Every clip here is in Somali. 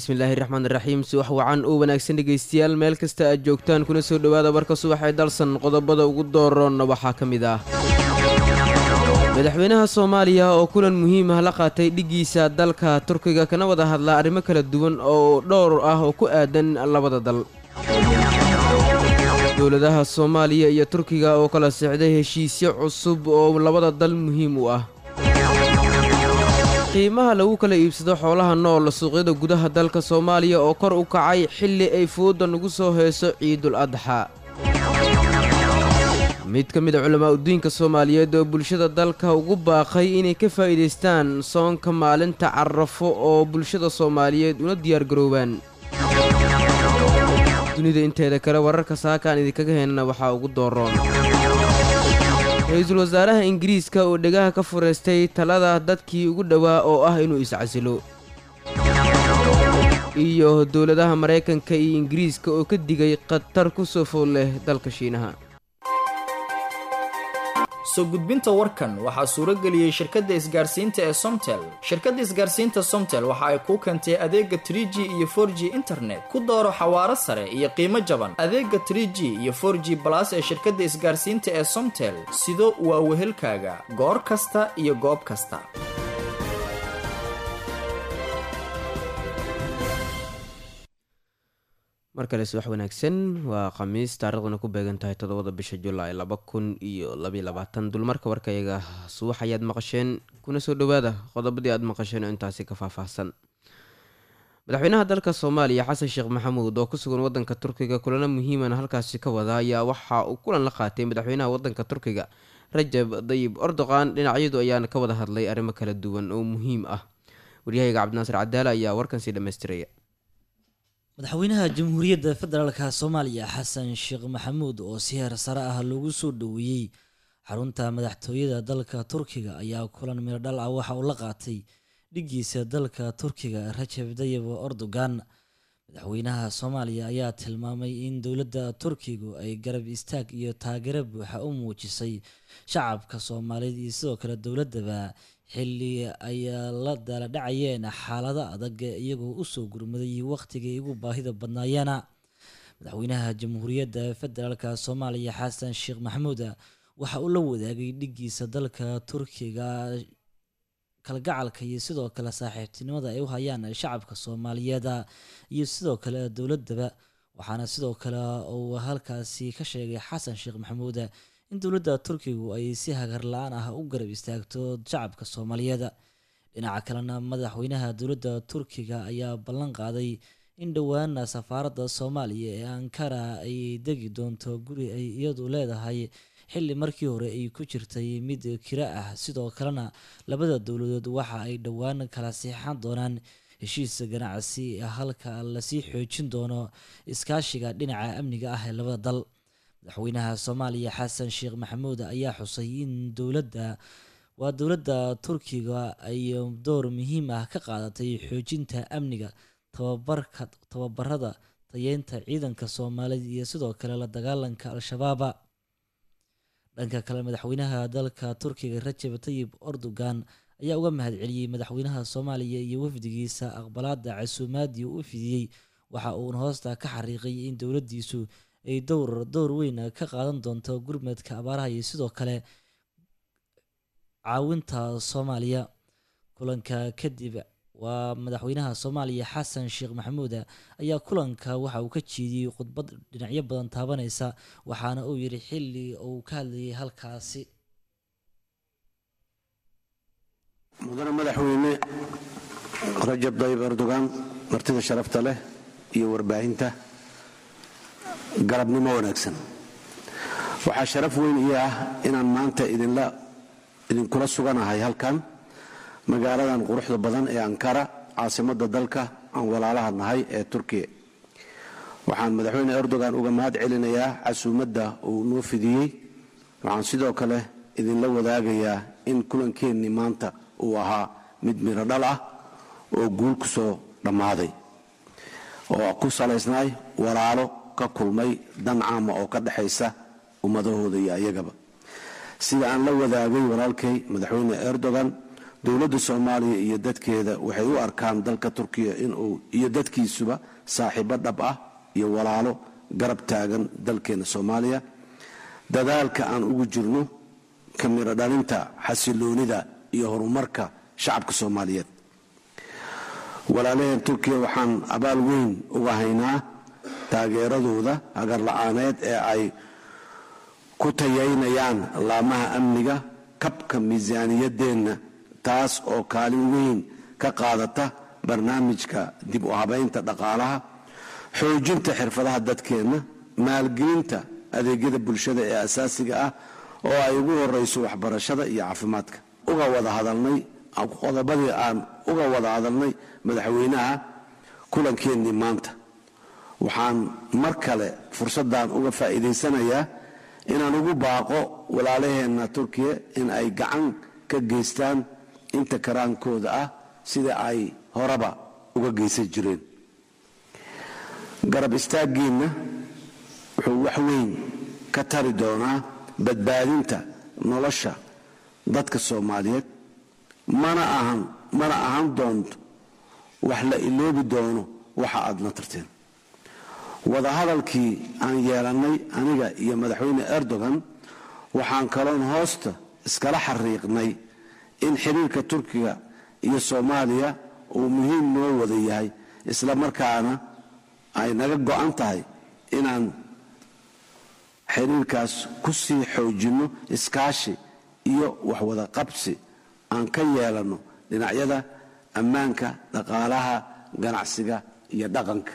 bismillaahi raxmaan raxiim subax wacan oo wanaagsan dhegaystayaal meel kasta aad joogtaan kuna soo dhowaada warka subax ee dalsan qodobada ugu dooroonna waxaa ka mid ah madaxweynaha soomaaliya oo kulan muhiim ah la qaatay dhiggiisa dalka turkiga kana wada hadlaa arrimo kala duwan oo dhowr ah oo ku aadan labada dal dowladaha soomaaliya iyo turkiga oo kala sixday heshiisyo cusub oo labada dal muhiim u ah qiimaha lagu kala iibsado xoolaha nool suuqyada gudaha dalka soomaaliya oo kor u kacay xilli ay fooda nagu soo heeso ciidul adxa mid ka mid a culamaa udiinka soomaaliyeed oo bulshada dalka ugu baaqay inay ka faa'iidaystaan soonka maalinta carafo oo bulshada soomaaliyeed una diyaargaroobaan dunida inteeda kale wararka saakaan idinkaga heenana waxaa ugu dooroon ra-iisul wasaaraha ingiriiska oo dhegaha ka furaystay talada dadkii ugu dhowaa oo ah inuu iscasilo iyo dowladaha maraykanka iyo ingiriiska oo ka digay khatar ku soo fool leh dalka shiinaha soo gudbinta warkan waxaa suurageliyey shirkadda isgaarsiinta ee somtel shirkadda isgaarsiinta somtel waxa ay kuu keentay adeega tr g iyo for g internet ku dooro xawaaro sare iyo qiimo jaban adeega tr g iyo for g balas ee shirkadda isgaarsiinta ee somtel sido waa wehelkaaga goor kasta iyo goob kasta mar kale subax wanaagsan waa khamiis taariikhduna ku beegan tahay toddobada bisha julaay laba kun iyo labaiy labaatan dulmarka warkayaga subax ayaad maqasheen kuna soo dhowaada qodobadii aad maqasheen oo intaasi ka faahfaahsan madaxweynaha dalka soomaaliya xasan sheekh maxamuud oo ku sugan wadanka turkiga kulano muhiimana halkaasi ka wada ayaa waxa uu kulan la qaatay madaxweynaha wadanka turkiga rajab dayib erdoqan dhinacyadu ayaana ka wada hadlay arrimo kala duwan oo muhiim ah waryahayga cabdinaasir cadaala ayaa warkan sii dhammaystiraya madaxweynaha jamhuuriyadda federaalka soomaaliya xasan sheekh maxamuud oo si heer sare ah loogu soo dhoweeyey xarunta madaxtooyada dalka turkiga ayaa kulan miradhal ah waxa uu la qaatay dhiggiisa dalka turkiga rajab dayib erdogan madaxweynaha soomaaliya ayaa tilmaamay in dowladda turkigu ay garab istaag iyo taageero buuxa u muujisay shacabka soomaaliyeed iyo sidoo kale dowladdaba xilli ay la daala dhacayeen xaalado adag iyagoo usoo gurmaday wakhtigii ugu baahida badnaayeena madaxweynaha jamhuuriyadda federaalka soomaaliya xasan sheekh maxamuud waxa uu la wadaagay dhiggiisa dalka turkiga kalgacalka iyo sidoo kale saaxiibtinimada ay u hayaan shacabka soomaaliyeed iyo sidoo kale dowladaba waxaana sidoo kale uu halkaasi ka sheegay xasan sheekh maxamuud in dowladda turkigu ay si hagar la-aan ah u garab istaagto shacabka soomaaliyeed dhinaca kalena madaxweynaha dowladda turkiga ayaa ballan qaaday in dhowaana safaaradda soomaaliya ee ankara ay degi doonto guri ay iyadu leedahay xilli markii hore ay ku jirtay mid kira ah sidoo kalena labada dowladood waxa ay dhowaan kala siixan doonaan heshiis ganacsi halka lasii xoojin doono iskaashiga dhinaca amniga ah ee labada dal madaxweynaha soomaaliya xasan sheekh maxamuud ayaa xusay in dowladda waa dowladda turkiga ay door muhiim ah ka qaadatay xoojinta amniga tababarka tababarada tayeynta ciidanka soomaaliyeed iyo sidoo kale la dagaalanka al-shabaaba dhanka kale madaxweynaha dalka turkiga rajab tayib erdogan ayaa uga mahadceliyey madaxweynaha soomaaliya iyo wafdigiisa aqbalaada casuumaadii u fidiyey waxa uuna hoosta ka xariiqay in dowladdiisu ay dowr dowr weyn ka qaadan doonto gurmadka abaaraha iyo sidoo kale caawinta soomaaliya kulanka kadib waa madaxweynaha soomaaliya xasan sheekh maxamuud ayaa kulanka waxa uu ka jeediyey khudbad dhinacyo badan taabanaysa waxaana uu yidhi xilli uu ka hadlayay halkaasi mudane madaxweyne rajab dayib erdogan martida sharafta leh iyo warbaahinta galabnimo wanaagsan waxaa sharaf weyn ii ah inaan maanta idinkula suganahay halkan magaaladan quruxda badan ee ankara caasimadda dalka aan walaalaha nahay ee turkiya waxaan madaxweyne erdogan uga mahad celinayaa casuumadda uu noo fidiyey waxaan sidoo kale idinla wadaagayaa in kulankeenni maanta uu ahaa mid miro dhal ah oo guul ku soo dhammaaday oo ku salaysnaay walaalo ka kulmay dan caama oo ka dhexaysa ummadahooda iyo ayagaba sida aan la wadaagay walaalkay madaxweyne erdogan dowladda soomaaliya iyo dadkeeda waxay u arkaan dalka turkiya inuu iyo dadkiisuba saaxiibo dhab ah iyo walaalo garab taagan dalkeena soomaaliya dadaalka aan ugu jirno ka miro dhalinta xasiloonida iyo horumarka shacabka soomaaliyeed walaalaheen turkiya waxaan abaal weyn uga haynaa taageeradooda hagarla-aaneed ee ay ku tayaynayaan laamaha amniga kabka miisaaniyadeenna taas oo kaalin weyn ka qaadata barnaamijka dib u habaynta dhaqaalaha xoojinta xirfadaha dadkeenna maalgelinta adeegyada bulshada ee asaasiga ah oo ay ugu horayso waxbarashada iyo caafimaadka uga wada hadalnay qodobadii aan uga wada hadalnay madaxweynaha kulankeenii maanta waxaan mar kale fursaddan uga faa'iidaysanayaa inaan ugu baaqo walaalaheenna turkiya in ay gacan ka geystaan inta karaankooda ah sida ay horeba uga geysan jireen garab istaaggiinna wuxuu wax weyn ka tari doonaa badbaadinta nolosha dadka soomaaliyeed mana ahan mana ahan doonto wax la iloobi doono waxa aad na tarteen wadahadalkii aan yeelannay aniga iyo madaxweyne erdogan waxaan kaloon hoosta iskala xariiqnay in xiriirka turkiga iyo soomaaliya uu muhiim noo wada yahay isla markaana ay naga go'an tahay inaan xiriirkaas ku sii xoojinno iskaashi iyo waxwada qabsi aan ka yeelanno dhinacyada ammaanka dhaqaalaha ganacsiga iyo dhaqanka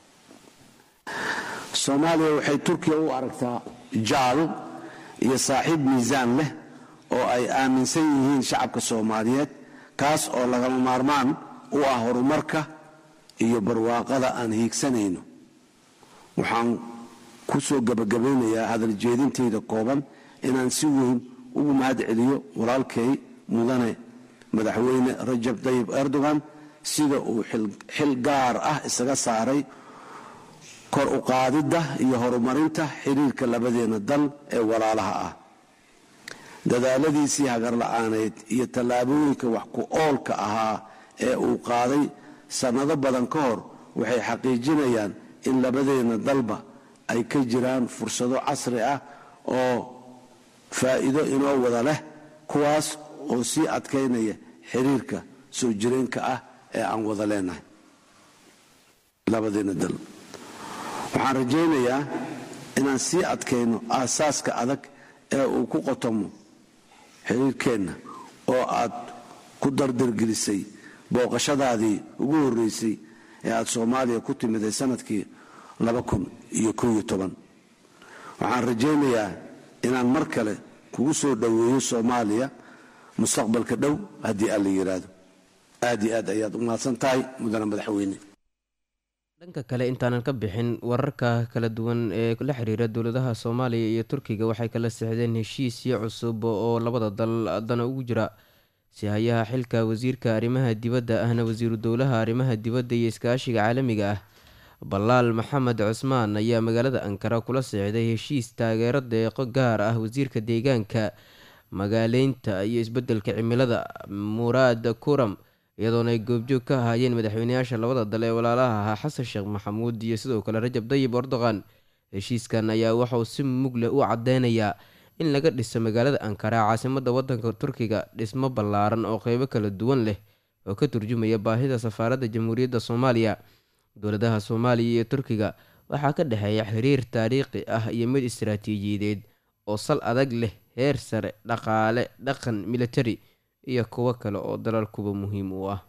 soomaaliya waxay turkiya u aragtaa jaal iyo saaxiib miisaan leh oo ay aaminsan yihiin shacabka soomaaliyeed kaas oo lagama maarmaan u ah horumarka iyo barwaaqada aan hiigsanayno waxaan ku soo gebagabaynayaa hadaljeedintayda kooban inaan si weyn ugu mahad celiyo walaalkay mudane madaxweyne rajab tayib erdogan sida uu xil gaar ah isaga saaray kor u qaadidda iyo horumarinta xiriirka labadeena dal ee walaalaha ah dadaaladiisii hagarla-aaneyd iyo tallaabooyinka wax ku oolka ahaa ee uu qaaday sannado badan ka hor waxay xaqiijinayaan in labadeena dalba ay ka jiraan fursado casri ah oo faa'iido inoo wada leh kuwaas oo sii adkaynaya xiriirka soo jireenka ah ee aan wada leenahay labadeena dal waxaan rajaynayaa inaan sii adkayno aasaaska adag ee uu ku qotomo xiriirkeenna oo aad ku dardargelisay booqashadaadii ugu horreysay ee aad soomaaliya ku timiday sanadkii waxaan rajaynayaa inaan mar kale kugu soo dhoweeyo soomaaliya mustaqbalka dhow haddii alla yidhaahdo aad iyo aad ayaad u mahadsan tahay mudane madaxweyne dhanka kale intaanan ka bixin wararka kala duwan ee la xiriira dowladaha soomaaliya iyo turkiga waxay kala sixdeen heshiisyo cusub oo labada dal dana ugu jira si hayaha xilka wasiirka arrimaha dibadda ahna wasiiru dowlaha arrimaha dibadda iyo iskaashiga caalamiga ah balaal maxamed cusmaan ayaa magaalada ankara kula sixday heshiis taageero deeqo gaar ah wasiirka deegaanka magaaleynta iyo isbedelka cimilada muraad kuram iyadoona ay goobjoog ka ahaayeen madaxweyneyaasha labada dal ee walaalaha ahaa xasan sheekh maxamuud iyo sidoo kale rajab dayib erdogan heshiiskan ayaa waxauu si mug leh u cadeynayaa in laga dhiso magaalada ankara caasimada wadanka turkiga dhismo ballaaran oo qeybo kala duwan leh oo ka turjumaya baahida safaaradda jamhuuriyadda soomaaliya dowladaha soomaaliya iyo turkiga waxaa ka dhexeeya xiriir taariikhi ah iyo mid istaraatiijiyadeed oo sal adag leh heer sare dhaqaale dhaqan militari iyo kuwo kale oo dalalkuba muhiim u ah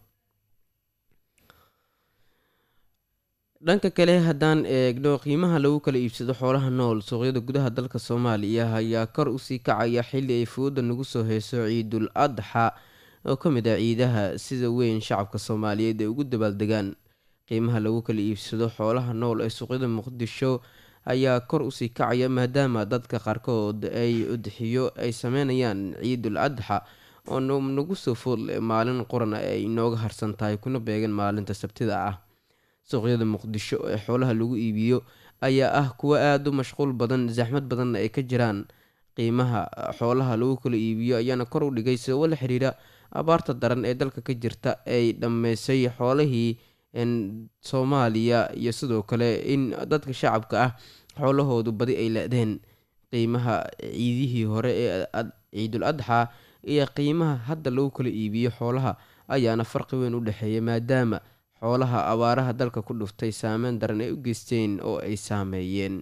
dhanka kale haddaan eegno qiimaha lagu kala iibsado xoolaha nool suuqyada gudaha dalka soomaaliya ayaa kor usii kacaya xilli ay fooda nagu soo heyso ciidul adxa oo ka mid ah ciidaha sida weyn shacabka soomaaliyeed ay ugu dabaaldegaan qiimaha lagu kala iibsado xoolaha nool ee suuqyada muqdisho ayaa kor usii kacaya maadaama dadka qaarkood ay udxiyo ay sameynayaan ciidul adxa oo nagu soo foodle maalin quran ay inooga harsan tahay kuna beegan maalinta sabtida ah suuqyada muqdisho ee xoolaha lagu iibiyo ayaa ah kuwo aada u mashquul badan saxmad badanna ay ka jiraan qiimaha xoolaha lagu kala iibiyo ayaana kor u dhigay sababo la xiriira abaarta daran ee dalka ka jirta ay dhammeysay xoolihii soomaaliya iyo sidoo kale in dadka shacabka ah xoolahoodu badi ay la-deen qiimaha ciidihii hore ee ciidul adxa iyo qiimaha hadda lagu kala iibiyo xoolaha ayaana farqi weyn u dhexeeya maadaama xoolaha abaaraha dalka ku dhuftay saameyn daran ay u geysteen oo ay saameeyeen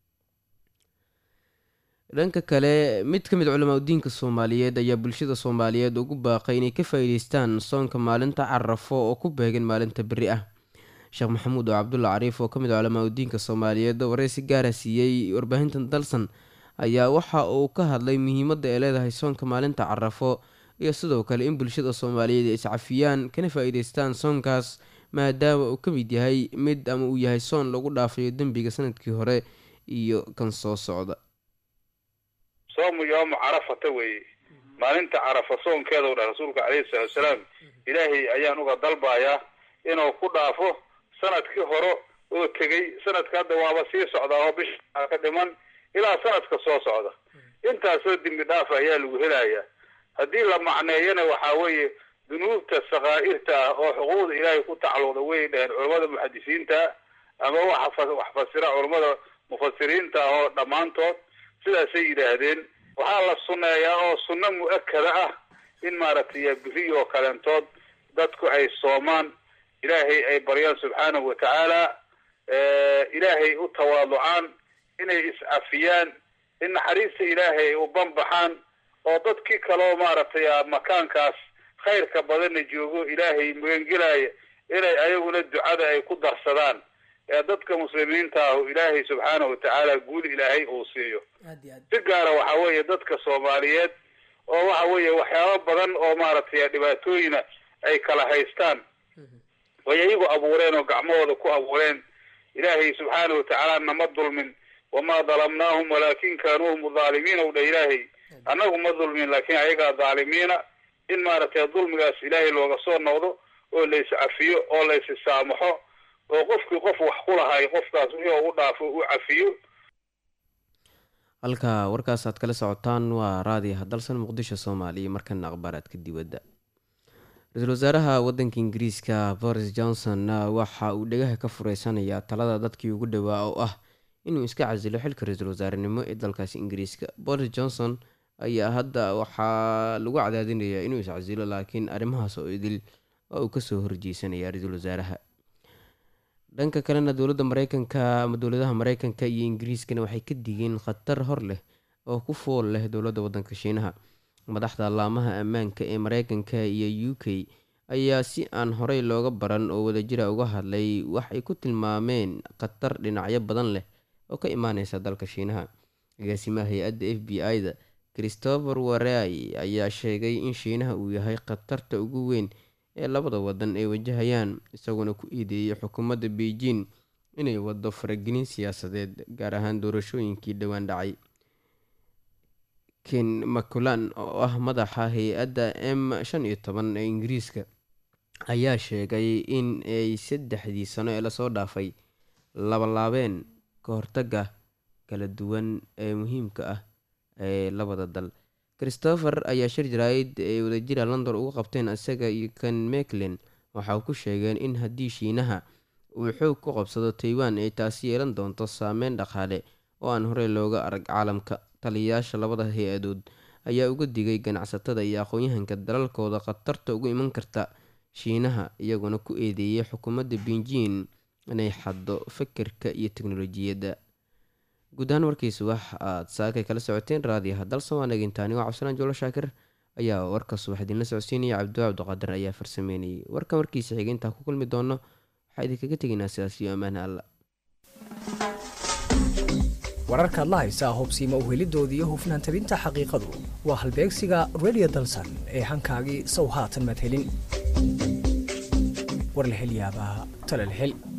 dhanka kale mid ka mid culamaa udiinka soomaaliyeed ayaa bulshada soomaaliyeed ugu baaqay inay ka faa-iideystaan soonka maalinta carafo oo ku beegan maalinta beri ah sheekh maxamuud oo cabdulla cariif oo ka mid culamaa udiinka soomaaliyeed oo wareysi gaara siiyey warbaahinta dalsan ayaa waxa uu ka hadlay muhiimadda ay leedahay soonka maalinta carafo iyo sidoo kale in bulshada soomaaliyeed ay iscafiyaan kana faa-iideystaan soonkaas maadaama uu ka mid yahay mid ama uu yahay soon lagu dhaafayo dembiga sanadkii hore iyo kan soo socda soomu yoomu carafata weeye maalinta carafa soonkeeda u dhah rasuulka calayhi salaatu salaam ilaahay ayaan uga dalbayaa inuu ku dhaafo sanadkii hore oo tegey sanadka hadda waaba sii socdaa oo bisha ka dhiman ilaa sanadka soo socda intaasoo dembi dhaafa ayaa lagu helayaa haddii la macneeyana waxaa weeye dunuubta sakaa'irta ah oo xuquuqda ilaahay ku tacalluqda way dhaheen culammada muxadisiinta ama wax fasira culammada mufasiriinta ah oo dhammaantood sidaasay yidhaahdeen waxaa la sunneeyaa oo sunno mu-akada ah in maaragtay biri oo kaleentood dadku ay soomaan ilaahay ay baryaan subxaanahu wa tacaala ilaahay u tawaaducaan inay iscafiyaan in naxariista ilaahay ay u banbaxaan oo dadkii kaleo maaragtay makaankaas khayrka badanna joogo ilaahay magangelaya inay ayaguna ducada ay ku darsadaan ee dadka muslimiinta ahu ilaahay subxaanahu watacaala guul ilaahay uu siiyo si gaara waxa weeye dadka soomaaliyeed oo waxa weeye waxyaabo badan oo maaragtay dhibaatooyina ay kala haystaan way iyagu abuureen oo gacmahooda ku abuureen ilaahay subxaanahu watacaala nama dulmin wamaa dalamnaahum walaakin kaanuu hum dhaalimiina u dha ilaahay annagu ma dulmin laakiin ayagaa dhaalimiina in maaragtay dulmigaas ilaahay looga soo noqdo oo la iscafiyo oo la isisaamaxo oo qofkii qof wax ku lahay qofkaas wixii ugu dhaafo u cafiyo halka warkaas aad kala socotaan waa raadiyaha dalsan muqdisho soomaaliya markana akhbaaraadka dibadda ra-iisul wasaaraha wadanka ingiriiska boris johnson waxa uu dhegaha ka fureysanayaa talada dadkii ugu dhowaa oo ah inuu iska casilo xilka ra-iisul wasaarenimo ee dalkaasi ingiriiska boris johnson ayaa hadda waxaa lagu cadaadinayaa inuu iscasilo laakiin arrimahaas oo idil oo uu kasoo horjeysanaya ra-iisul wasaaraha dhanka kalena dowladda mareykanka ama dowladaha mareykanka iyo ingiriiskana waxay ka digeen khatar hor leh oo ku fool leh dowladda wadanka shiinaha madaxda allaamaha ammaanka ee mareykanka iyo u k ayaa si aan horey looga baran oo wadajira uga hadlay wax ay ku tilmaameen khatar dhinacyo badan leh oo ka imaaneysa dalka shiinaha agaasimaha hay-adda f b i-da christopher warai ayaa sheegay in shiinaha uu yahay khatarta ugu weyn ee labada wadan ay wajahayaan isagoona ku eedeeyay xukuumadda beijing inay wado faragelin siyaasadeed gaar ahaan doorashooyinkii dhowaan dhacay ken maculan oo ah madaxa hay-adda m shan iyo toban ee ingiriiska ayaa sheegay in ay saddexdii sano ee lasoo dhaafay labalaabeen ka hortaga kala duwan ee muhiimka ah ee labada dal christopher ayaa shir jaraa'id ay wadajira london uga qabteen isaga iyo kan mclen waxa uu ku sheegeen in haddii shiinaha uu xoog ku qabsado taiwan ay taasi yeelan doonto saameyn dhaqaale oo aan horey looga arag caalamka taliyayaasha labada hay-adood ayaa uga digay ganacsatada iyo aqoon-yahanka dalalkooda khatarta uga iman karta shiinaha iyaguna ku eedeeyay xukuumadda beijing inay xaddo fikirka iyo teknolojiyadda guud ahaan warkiisa wax aad saakay kala socoteen raadiyaha dalsan waa nagintaani waa cabdisalaan joolo shaakir ayaa warka subax idinla socodsiinaya cabdiwa cabdiqaadir ayaa farsameynayay warkan warkiisa xiga intaan ku kulmi doono waxaa idinkaga tegaynaa sidaas iyo ammaana alla wararkaad la haysaa hubsiima uhelidooda iyo hufnaan tabinta xaqiiqadu waa halbeegsiga redio dalsan ee hankaagii sow haatan madhelin war la hel yaabaa tala la hel